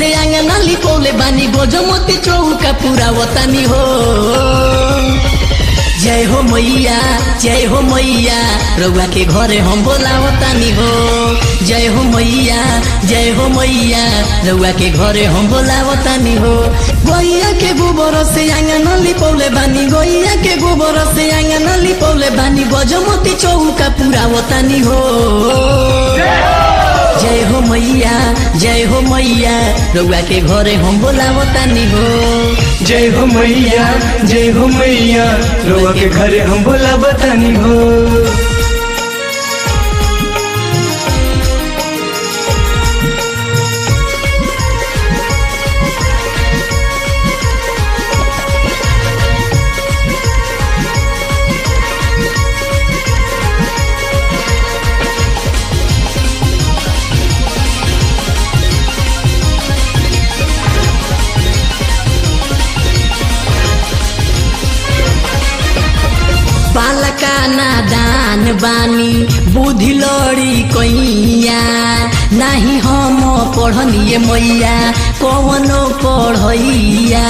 से आंगना लिपौले बानी गोजमती चौका पूरा वतनी हो जय हो मैया जय हो मैया रउआ के घरे हम बोलावतानी हो जय हो मैया जय हो मैया रउआ के घरे हम बोलावतानी हो गैया के गोबर से आंगन लिपौले बानी गैया के गोबर से आंगन लिपौले बानी गजमती चौका पूरा वतानी हो जय हो मैया जय हो मैया रउआ के घरे हम बोलावतानी हो जय हो मैया जय हो मैया रोआ के घरे हम बोला बतानी हो बालका नादान बानी बुद्धि लड़ी कैया नाही हम पढ़निए मैया कवनो पढ़ैया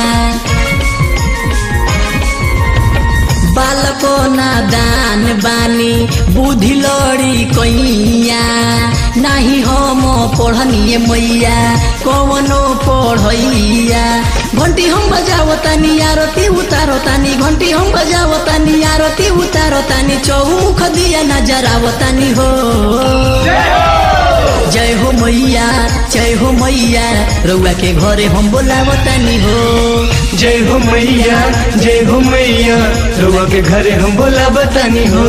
बालको नादान बानी बुद्धि लड़ी कैया नाही हम पढ़निए मैया कवनो पढ़ैया घंटी हम बजावो तानी आरती उतारो तानी घंटी हम बजावो तानी आरती उतारो तानी चौमुख दिया नजरावो तानी हो जय हो मैया जय हो मैया रउआ के घरे हम बोलावो तानी हो जय हो मैया जय हो मैया रोआ के घरे हम बोला बतानी हो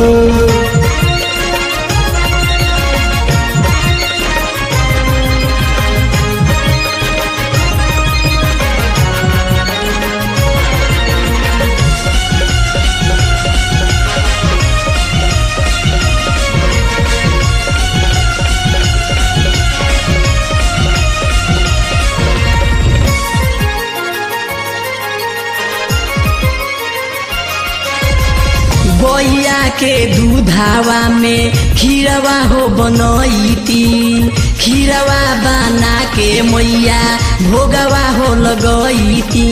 गैया के दूधावा में खीरवा हो बनैती खीरवा बना के मैया भोगवा हो लगैती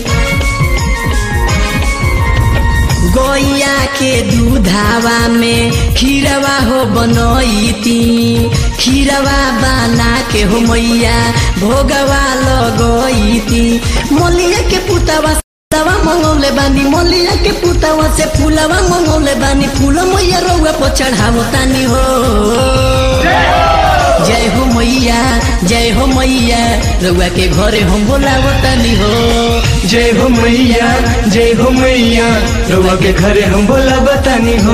गैया के दूधावा में खीरवा हो बनैती खीरवा बना के हो मैया भोगवा लगैती मलिया के पुतवा दवा मंगौले बानी मलिया के पुतवा से फूलवा मंगौले बानी फूल मैया रउआ पर चढ़ावो तानी हो जय हो मैया जय हो मैया रउआ के घरे हम बोलावो तानी हो जय हो मैया जय हो मैया रोआ के घरे हम बोला बतानी हो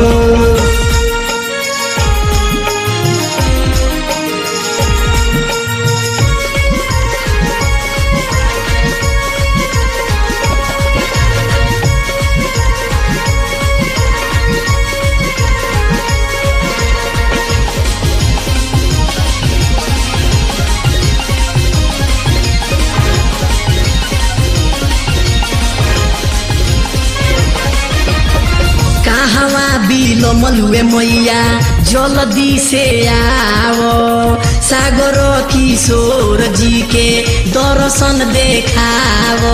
कहवा बिलो मलुए मैया जल्दी से आओ सागर किशोर जी के दर्शन देखाओ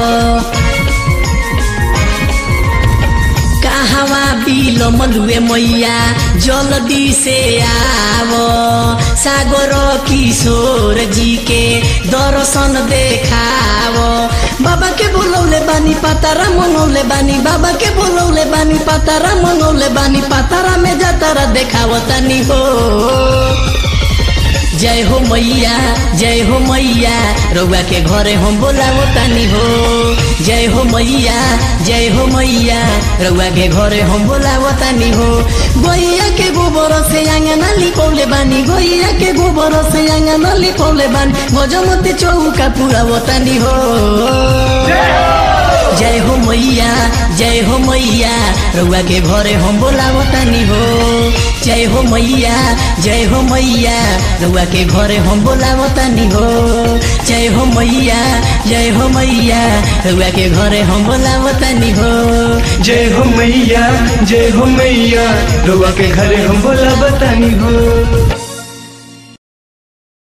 कहवा बिलो मलुए मैया जल्दी से आओ सागर किशोर जी के दर्शन देखाओ बाबा के बोलौले बानी पातारा मंगौले बानी बाबा के बोलौले बानी पातारा मंगौले बानी पातारा में जातारा देखावतानी हो जय हो मैया जय हो मैया रउआ के घरे हम बोलावो तानी हो जय हो मैया जय हो मैया रउआ के घरे हम बोलावो तानी हो गैया के गोबर से आंगना लिपौले बानी गैया के गोबर से आंगना लिपौले बानी गजमती चौका पूरा वतानी हो जय हो मैया जय हो मैया रउआ के घरे हम बोलावो तानी हो जय हो मैया जय हो मैया रउआ के घरे हम बोलावो तानी हो जय हो मैया जय हो मैया रउआ के घरे हम बोलावो तानी हो जय हो मैया जय हो मैया रोआ के घरे हम बोला बतानी हो